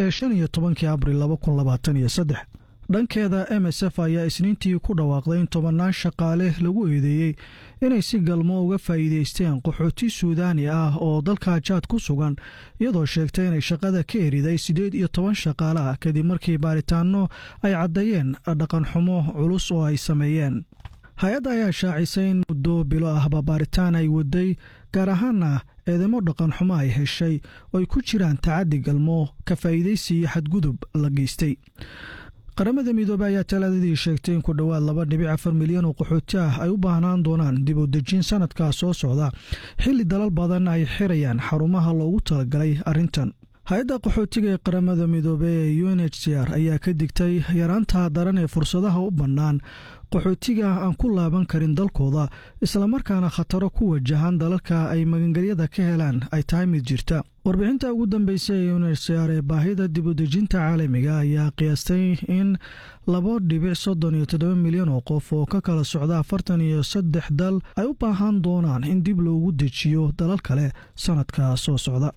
ee shan iyo tobankii abril laba kun labaatan iyo saddex dhankeeda m s f ayaa isniintii ku dhawaaqday in tobannaan shaqaale lagu eedeeyey inay si galmo uga faa'iidaysteen qaxooti suudaani ah oo dalka jaad ku sugan iyadoo sheegtay inay shaqada ka eriday siddeed iyo toban shaqaale ah kadib markii baaritaanno ay caddeeyeen dhaqanxumo culus oo ay sameeyeen hay-adda ayaa shaacisay in muddo bilo ahba baaritaan ay waday gaar ahaana eedamo dhaqanxumo ay heshay oo ay ku jiraan tacaddi galmo ka faa'iidaysi iyo xadgudub la geystay qaramada midoobey ayaa talaadadii sheegtay in ku dhowaad laba dhibic afar milyan oo qaxooti ah ay u baahnaan doonaan dib u dejin sanadkaa soo socda xilli dalal badan ay xirayaan xarumaha loogu talagalay arrintan hay-adda qaxootiga ee qaramada midoobey ee u n h c r ayaa ka digtay yaraanta daran ee fursadaha u bannaan qaxootiga aan ku laaban karin dalkooda islamarkaana khataro ku wajahan dalalka ay magangelyada ka helaan ay tahay mid jirta warbixinta ugu dambeysay ee unhcr ee baahida dibudejinta caalamiga ayaa qiyaastay in laba dhibic soddon iyo toddoba milyan oo qof oo ka kala socda afartan iyo saddex dal ay u baahan doonaan in dib loogu dejiyo dalal kale sanadka soo socda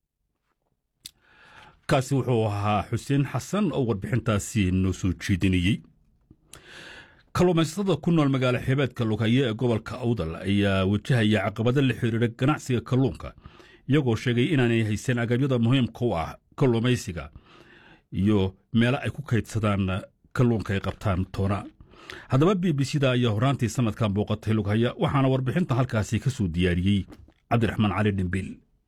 kaasi wuxuu ahaa xuseen xasan oo warbixintaasi noo soo jeedinayey kalluumaysatada ku nool magaalo xeebeedka lughaya ee gobolka awdal ayaa wajahaya caqabado la xiriira ganacsiga kalluunka iyagoo sheegay inaanay haysan agabyada muhiimka u ah kalluumaysiga iyo meelo ay ku kaydsadaan kalluunka ay qabtaan toona haddaba b b c da ayaa horaantii sanadkan booqatay lughaya waxaana warbixintan halkaasi ka soo diyaariyey cabdiraxmaan cali dhimbiil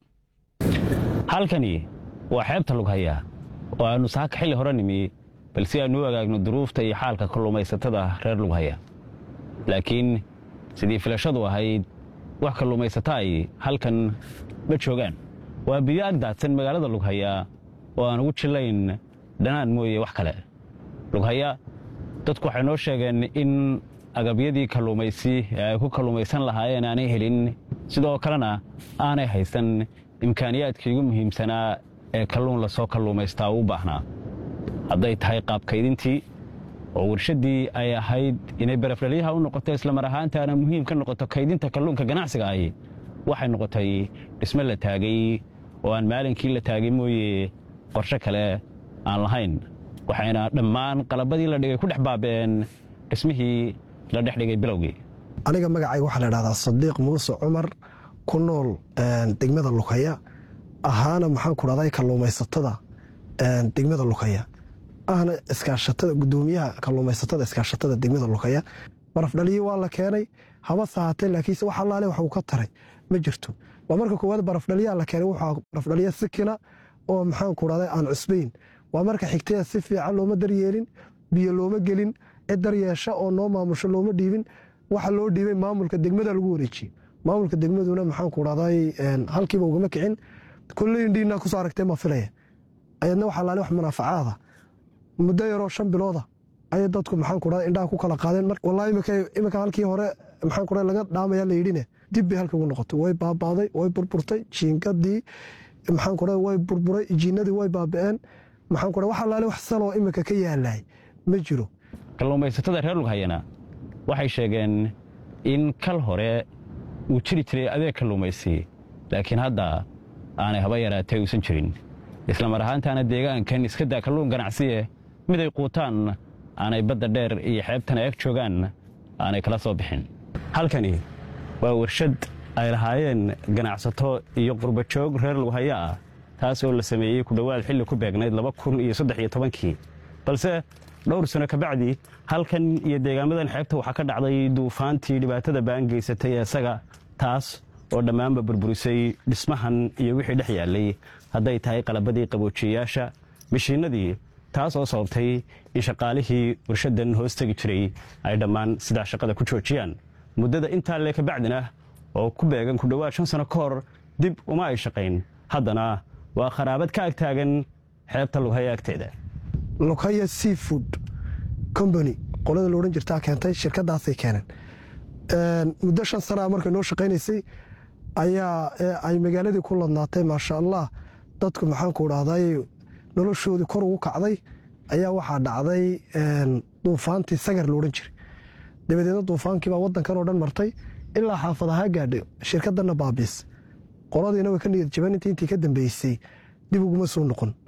halkani waa xeebta lughaya oo aannu saaka xilli hore nimi bal si aannu u agaagno duruufta iyo xaalka kalluumaysatada reer lughaya laakiin sidii filashadu ahayd wax kalluumaysata ay halkan ma joogaan waa biyo ag daadsan magaalada lughaya oo aan ugu jillayn dhanaan mooye wax kale lughaya dadku waxay noo sheegeen in agabyadii kalluumaysi ee ay ku kalluumaysan lahaayeen aanay helin sidoo kalena aanay haysan imkaaniyaadkii ugu muhiimsanaa ee kalluun lasoo kalluumaystaa u baahnaa hadday tahay qaabkaydintii oo warshaddii ay ahayd inay barafdhalyaha u noqoto islamar ahaantaana muhiim ka noqoto kaydinta kalluunka ganacsiga ahi waxay noqotay dhisme la taagay oo aan maalinkii la taagay mooye qorshe kale aan lahayn waxayna dhammaan qalabadii la dhigay ku dhex baaba'een dhismihii la dhex dhigay bilowgii aniga magacayga waxaa la dhahdaa sadiiq muuse cumar ku nool degmada lughaya ahaana maxaan ku dhahday kalluumaysatada degmada lughaya ahna iskaashatada gudoomiyaha kalluumaysatada iskaashatada degmada lughaya barafdhaliyi waa la keenay haba sahatee laakiinse wax allaale wax uu ka taray ma jirto waa marka koowaad barafdhaliyaa la keenay waxaa barafdhaliya sikina oo maxaan ku dhahday aan cusbayn waa marka xigtaya si fiican looma daryeelin biyo looma gelin cid daryeesha oo noo maamusho looma dhiibin waxa loo dhiibay maamulka degmada lagu wareejiyey maamulka degmaduna maxaan ku dhahday halkiiba ugama kicin kolley indhiinaa kusoo aragtee ma filaya ayadna waxaa laale wax munaafacaada muddo yaroo shan bilooda ayay dadku maxaan ku dhahday indhaha ku kala qaadeen wallahi imika halkii hore maxaan ku dhahday laga dhaamaya la yidhine dib bay halka ugu noqotay way baabaaday way burburtay jiingadii maxaan ku dhahday way burburay jiinadii way baaba'een maxaan ku dhahday wax allaale wax saloo imika ka yaalay ma jiro kalluumaysatada reer lughayana waxay sheegeen in kal hore uu jiri jiray adeeg kalluumaysi laakiin hadda aanay haba yaraatay uusan jirin isla mar ahaantaana deegaankan iska daa kalluun ganacsiye mid ay quutaan aanay badda dheer iyo xeebtana eg joogaan aanay kala soo bixin halkani waa warshad ay lahaayeen ganacsato iyo qurbajoog reer lughaya ah taas oo la sameeyey ku dhowaad xilli ku beegnayd laba kun iyo saddex iyo tobankii balse dhowr sano kabacdi halkan iyo deegaamadan xeebta waxaa ka dhacday duufaantii dhibaatada baan geysatay isaga taas oo dhammaanba burburisay dhismahan iyo wixii dhex yaallay hadday tahay qalabadii qaboojiyayaasha mishiinadii taas oo sababtay in shaqaalihii warshaddan hoos tegi jiray ay dhammaan sidaa shaqada ku joojiyaan muddada intaa lee kabacdina oo ku beegan ku dhowaad shan sano ka hor dib uma ay shaqayn haddana waa kharaabad ka ag taagan xeebta lughaya agteeda lughaya seafood combany qolada la odhan jirtaa keentay shirkadaasay keeneen muddo shan sanaa markay noo shaqaynaysay ayaa ay magaaladii ku ladnaatay maasha allah dadku maxaanku dhahday noloshoodii kor ugu kacday ayaa waxaa dhacday duufaantii sagar la odhan jiray dabadeedna duufaankiibaa wadankan oo dhan martay ilaa xaafadahaa gaadhay shirkadana baabiis qoladiina way ka niyad jaban intii intii ka dambeysay dib uguma soo noqon